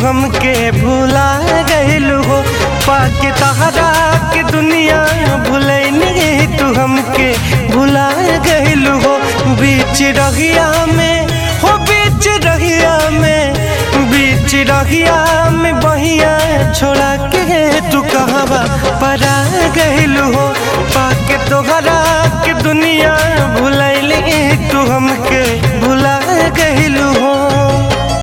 हमके भुला गइलू हो पाके तहरा के दुनिया भुलैनी तू हमके भुला गइलू हो बीच रहिया में हो बीच रहिया में बीच रहिया में बहिया छोड़ा के तू कहवा परा गइलू हो पाके तोहरा के दुनिया भुलैली तू हमके भुला गइलू